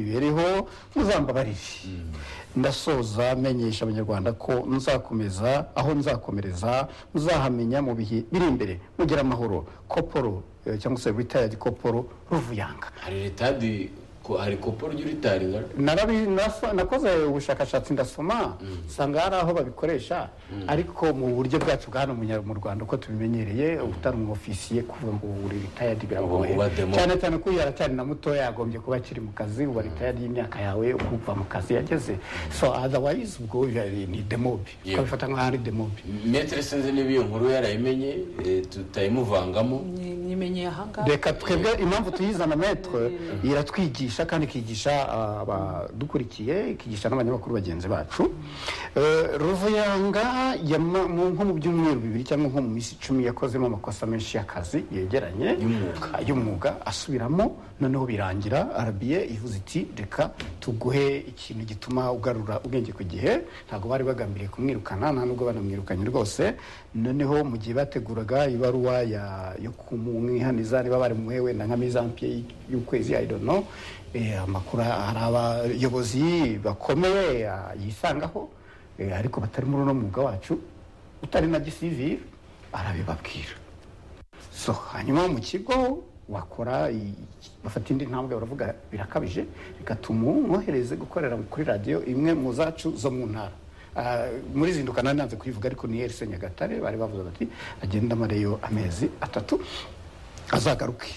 bibiriho muzambabarire ndasoza menyesha abanyarwanda ko nzakomeza aho nzakomereza muzahamenya mu bihe biri imbere mugira amahoro koporo eh, cyangwa se ritayadi koporo ruvuyanga hari retadi ko hari kopo ry'uritaringa Narabi- nasa- nakoze ubushakashatsi ndasoma usanga hari aho babikoresha ariko mu buryo bwacu bwa hano mu Nya- mu rwanda uko tubimenyereye utari umu ofisiye kuvuga ngo uri ritayadi biragoye Uba demo. cyane cyane ko iyo aracyari na mutoya yagombye kuba akiri mu kazi uba ritayadi y'imyaka yawe ukuva mu kazi yageze so otherwise ubwo yari- ni demobi Yeah. ukabifata nk'aho ari demobi metero sinzi niba iyo nkuru yarayimenye eh, tutayimuvangamo nyimenyeye ahangaha reka twebwe impamvu tuyizana metero iratwigisha kandi ikigisha ah, abadukurikiye ikigisha n'abanyamakuru bagenzi bacu Eh, ruvuyanga yama- mu- nko mu byumweru bibiri cyangwa nko mu minsi icumi yakozemo amakosa menshi y'akazi yegeranye Y'umwuga. Ah, y'umwuga asubiramo noneho birangira arabiye ivuze iti reka tuguhe ikintu gituma ugarura ubwenge ku gihe ntabwo bari bagambiriye kumwirukana nta nubwo banamwirukanye rwose noneho mu gihe bateguraga ibaruwa ya- yo kumwihaniza niba bari muhe wenda nka mizampiye y'ukwezi i don't know eh, amakuru hari abayobozi bakomeye ah, yisangaho eh, ariko batari muri uno mwuga wacu utari na gisivire arabibabwira so hanyuma mu kigo wakora i- bafata indi ntambwe baravuga birakabije reka tumwohereze gukorera kuri radiyo imwe mu zacu zo mu ntara Ah, muri zinduka nari nanze kuyivuga ariko ni erise nyagatare bari bavuze bati agende amareyo amezi atatu azagaruke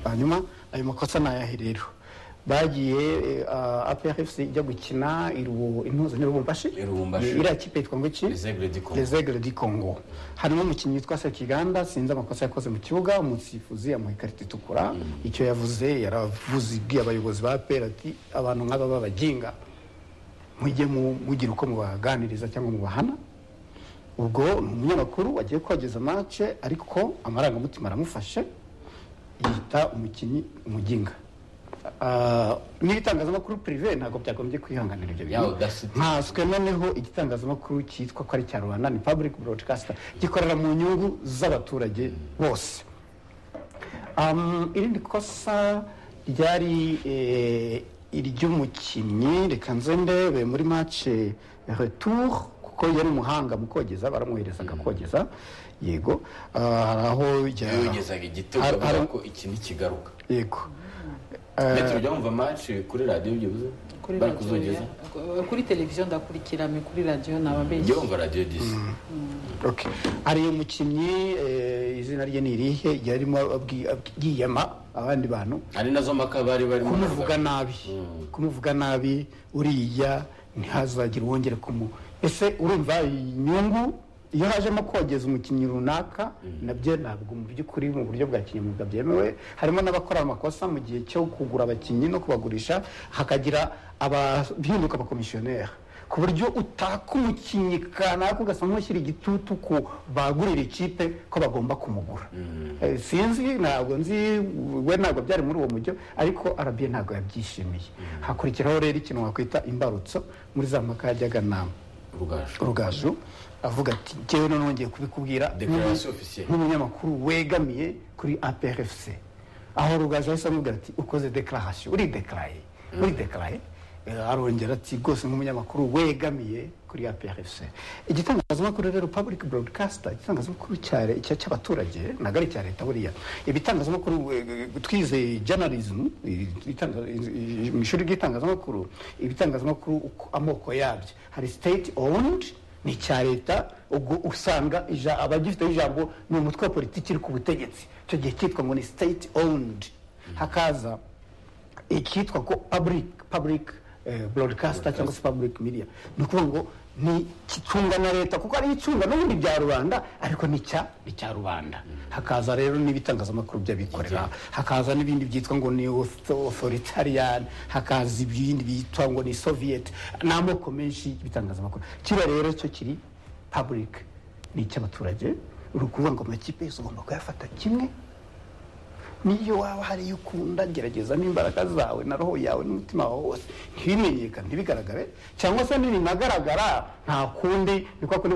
hanyuma ayo makosa ni ayahe rero bagiye aprfc ijya gukina iruwo- intuzo n'irubumbashi I Lubumbashi. iriya kipe yitwa ngo iki Les Aigles du Congo. Les Aigles du Congo harimo umukinnyi witwa Sekiganda sinzi amakosa yakoze mu kibuga umusifuzi yamuha ikarita itukura icyo yavuze yaravuze ibwiye abayobozi ba pera ati abantu nk'aba babaginga mujye mu- mugira uko mubaganiriza cyangwa mubahana ubwo ni umunyamakuru wagiye kogeza mace ariko amarangamutima aramufashe yita umukinnyi umuginga Ah, n'ibitangazamakuru pirive ntabwo byagombye kwihanganira ibyo Ya audacity. nkanswe noneho igitangazamakuru cyitwa ko ari icya rubanda ni public broadcaster gikorera mu nyungu z'abaturage bose Um, irindi kosa ryari eh, iry'umukinnyi reka nze ndebe muri mace retour kuko yari umuhanga mu kogeza baramuhereza akakogeza yego Ah, hari aho ya- yogezaga igitego Har- avuga har- ko iki ntikigaruka yego metero ujya wumva match kuri radiyo byibuze kuri bari radiyo kuzogeza ya- kuri televiziyo ndakurikira me kuri radiyo naba ujya benshi wumva radiyo disi Okay. hari umukinnyi eh, izina rye ni irihe yarimo abwi- abwi- yiyama abandi bantu hari nazo mpaka bari barimo kumuvuga nabi kumuvuga nabi uriya ntihazagire uwongere kumu ese urumva inyungu iyo hajemo kogeza umukinnyi runaka nabyo ntabwo mu by'ukuri mu buryo bwa kinyamwuga byemewe harimo n'abakora amakosa mu gihe cyo kugura abakinnyi no kubagurisha hakagira abahinduka abakomisiyoneri ku buryo utaka umukinnyi kanaka ugasanga nk'ushyira igitutu ku bagurira ikipe ko bagomba kumugura Eh, sinzi ntabwo nzi we ntabwo byari muri uwo mujyo ariko arabiye ntabwo yabyishimiye hakurikiraho rero ikintu wakwita imbarutso muri za mpaka yajyaga na urugaju rugaju avuga ati njyewe none wongeye kubikubwira Declaration officielle. nk'umunyamakuru wegamiye kuri aprfc aho rugaju ahise amubwira ati ukoze dekararasiyo uridekaraye uridekaraye Eh, arongera ati rwose nk'umunyamakuru wegamiye kuri aprfc igitangazamakuru rero public broadcaster igitangazamakuru cya le- cya- cy'abaturage ntabwo ari icya leta buriya ibitangazamakuru eh, twizeye journalism eh, itanga- eh, mu ishuri ry'itangazamakuru ibitangazamakuru uko- amoko yabyo hari state owned ni icya leta ubwo usanga ija- abagifiteho ijambo ni umutwe wa politiki iri ku butegetsi icyo gihe cyitwa ngo ni state owned hakaza icyitwa ko public public eh, broadcaster cyangwa se public media ni ukuvuga ngo ni icunga na leta kuko ari icunga n'ubundi bya rubanda ariko ni icya ni icya rubanda hakaza rero n'ibitangazamakuru by'abikorera hakaza n'ibindi byitwa ngo ni authoritarian hakaza ibindi byitwa ngo ni soviet ni amoko menshi y'ibitangazamakuru kiba rero cyo kiri public ni icy'abaturage ni ukuvuga ngo amakipe yose ugomba kuyafata kimwe niyo waba hari iyo ukunda gerageza n'imbaraga zawe na roho yawe n'umutima wawe wose ntibimenyekane ntibigaragare cyangwa se nibinagaragara nta kundi ni kwa kundi